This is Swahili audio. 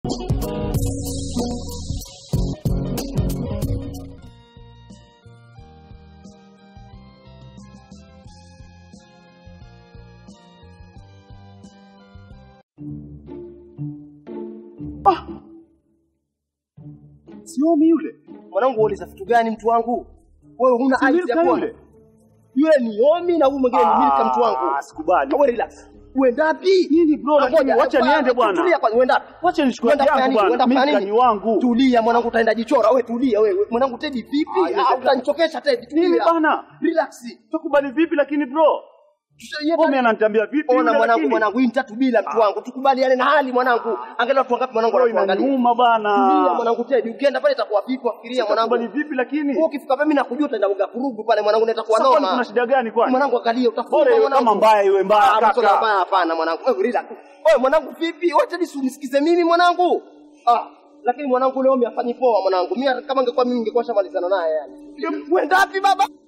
Siomi yule. Mwanangu uliza vitu gani mtu wangu? Wewe huna Si aibu Milka ya kuwa. yule? Yule ni Omi na huyu mwingine ni Milka mtu wangu. Ah, sikubali. Wewe relax. Uenda wapi? Nini bro, Ah, lakini ngoja, wacha hapana, niende bwana. Tulia kwanza, uenda wapi? Wacha nichukue Uenda yangu kufanya nini? bwana. Uenda kufanya Milka nini? ni wangu. Tulia mwanangu, utaenda jichora. Wewe tulia wewe. Mwanangu Teddy vipi? Ah, Ah, utanichokesha Teddy. Nini Tulia. bana? Relax. Tukubali vipi lakini bro? Tusaidie Omi bana. ananitambia vipi Ona yule mwanangu, lakini? mwanangu, hii ni tatu bila mtu wangu. Tukubaliane na hali mwanangu. Angalia watu wangapi mwanangu Bro, wanatuangalia. inaniuma bana. Tulia mwanangu Teddy. Ukienda pale itakuwa vipi? Wafikiria mwanangu. Tukubali vipi lakini? Wewe ukifika pale mimi nakujua utaenda ugakurugu pale mwanangu, na itakuwa Sasa kwani noma. kuna shida gani kwani? Mwanangu angalia utafunga Bora iwe mwanangu. kama mbaya iwe mbaya Ah, mtoto kaka. mbaya hapana mwanangu. Wewe relax. Wewe mwanangu vipi? Wacha nisunisikize mimi mwanangu. Ah, lakini mwanangu leo mimi afanyi poa mwanangu. Mimi kama ingekuwa mimi ningekuwa shamalizana naye yani. Uenda wapi baba?